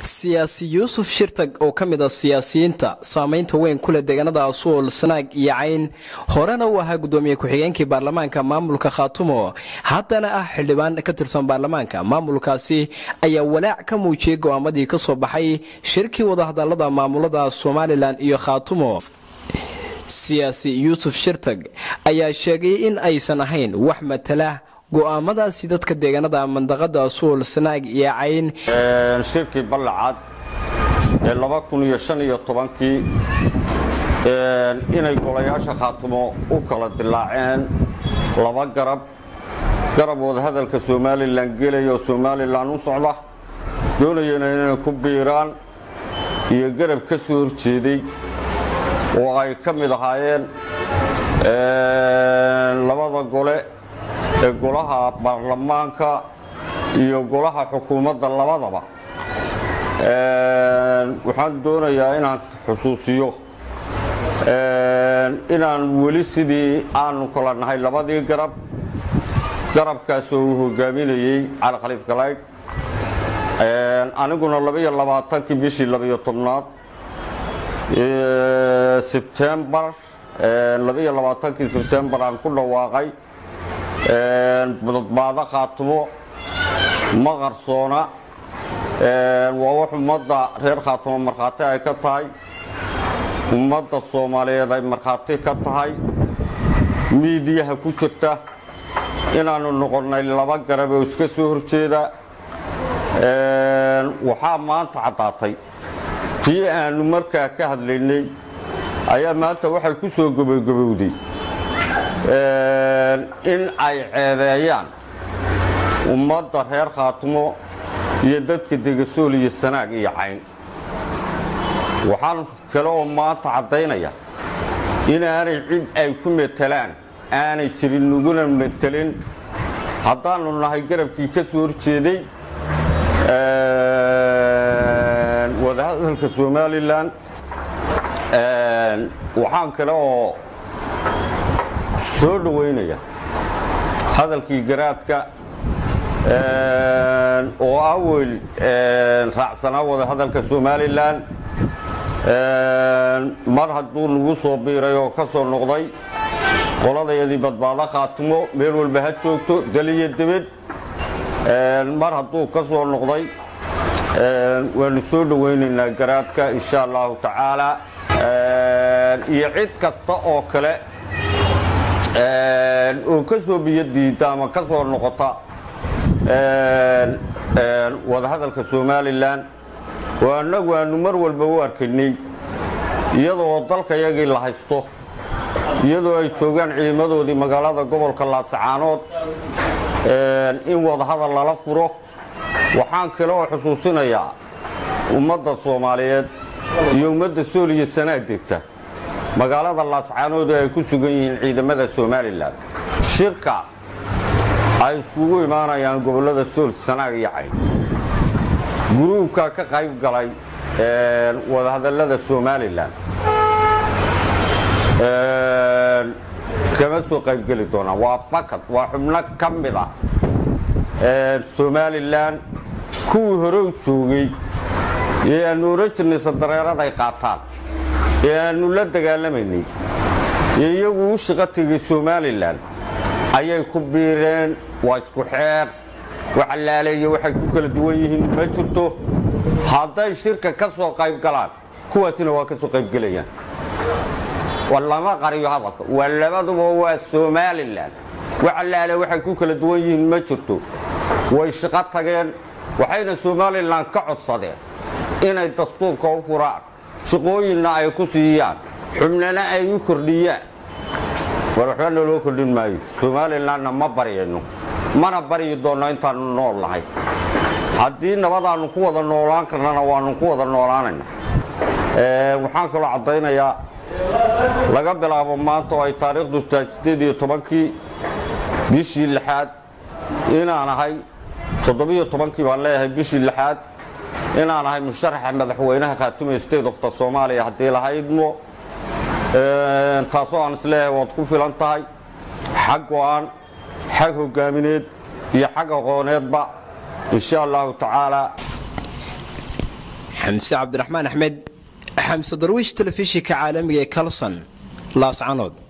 siyaasi yuusuf shirtag oo ka mid a siyaasiyiinta saameynta weyn kule deegaanada asuul sanaag iyo cayn horena uu ahaa gudoomiye ku-xigeenkii baarlamaanka maamulka khaatumo haddana ah xildhibaan ka tirsan baarlamaanka maamulkaasi ayaa walaac ka muujiyey go'aamadii ka soo baxay shirkii wadahadalada maamulada somalilan iyo khaatumo siyaasi yuusuf shirtag ayaa sheegay in aysan ahayn wax matala go'aamadaasi dadka deegaanada mandaqada suul sanaag iyo cayn shirkii ballacad ee laba kun iyo shan iyo tobankii inay golayaasha khaatumo u kala dilaaceen laba garab garab wadahadalka somalilan gelaya oo somalilan u socda doonayana inay ku biiraan iyo garab ka soo horjeeday oo ay ka mid ahaayeen labada gole ee golaha baarlamaanka iyo golaha xukuumadda labadaba waxaan doonayaa inaan xusuusiyo inaan weli sidii aanu kala nahay labadii garab garabkaasoo uu hogaaminayey cali khaliif galaydh aniguna labaiyo labaatankii bishii labaiyo tobnaad sebtembar labaiyo labaatankii sebtembar aan ku dhawaaqay badbaado khaatumo ma qarsoona waa wax ummadda reer khaatumo markhaati ay ka tahay ummadda soomaaliyeed ay markhaati ka tahay miidiyaha ku jirta inaannu noqonnay laba garab oo iska soo horjeeda waxaa maanta caddaatay tii aannu markaa ka hadlaynay ayaa maanta waxay ku soo gobogobowday in ay ceebeeyaan ummadda reer khaatumo iyo dadka degasool iyo sanaag iyo cayn waxaan kale oo maanta caddaynaya inaanay cid ay ku metelaan aanay jirin naguna metelin haddaannu nahay garabkii ka soo horjeeday wadahadalka somalilan waxaan kale oo soo dhowaynaya hadalkii garaadka oo awel raacsanaa wadahadalka somalilan mar hadduu nagu soo biiray oo ka soo noqday qoladayadii badbaado khaatimo meel walba ha joogto daliyo debed mar hadduu ka soo noqday waanu soo dhowaynaynaa garaadka insha allahu tacaala iyo cid kasta oo kale oo ka soo biyo diida ama ka soo noqota wadahadalka somalilan oo annagu aanu mar walba u arkaynay iyadoo dalkayagii la haysto iyadoo ay joogaan ciidamadoodii magaalada gobolka laasacaanood in wadahadal lala furo waxaan kale oo xusuusinayaa ummadda soomaaliyeed iyo ummadda sool iyo sanaag degta magaalada laascaanood ay ku sugan yihiin ciidamada somalilan shirka ay iskugu imaanayaan gobollada sool sanaag iyo cayn guruubka ka qayb galay wadahadallada somalilan kama soo qaybgeli doonaan waa fakad waa xubno ka mid ah somalilan kuwii hore u joogay ee aannu oran jirnay sadareerad ay qaataan ee aannu la dagaalamaynay ee iyagu u shaqo tegay somalilan ayay ku biireen waa isku xeer waxalaaleeyo waxay ku kala duwan yihiin ma jirto hadday shirka ka soo qayb galaan kuwaasina waa ka soo qaybgelayaan lama qariyo hadalka waa labaduba waa somalilan waxalaale waxay ku kala duwan yihiin ma jirto way shaqo tageen waxayna somalilan ka codsadeen inay dastuurka u furaan shaqooyinna ay ku siiyaan xubnana ay u kordhiyaan war waxba naloo kordhin maayo somalilanna ma baryayno mana baryi doonno intaannu nool nahay haddii nabadaannu ku wada noolaan karnana waannu ku wada noolaanayna waxaan kaloo caddaynayaa laga bilaabo maanta oo ay taariikhdu tahay siddeed iyo tobankii bishii lixaad inaan ahay toddobiyo tobankii baan leeyahay bishii lixaad inaan ahay musharaxa madaxweynaha khaatume state of the soomaaliya haddii lahaydmo taasoo aan isleeyahay waad ku filan tahay xag go-aan xag hogaamineed iyo xag aqooneedba insha allahu tacaala xamse cabdiraxmaan axmed xamse darwiish telefishinka caalamiga ee kalson laascanood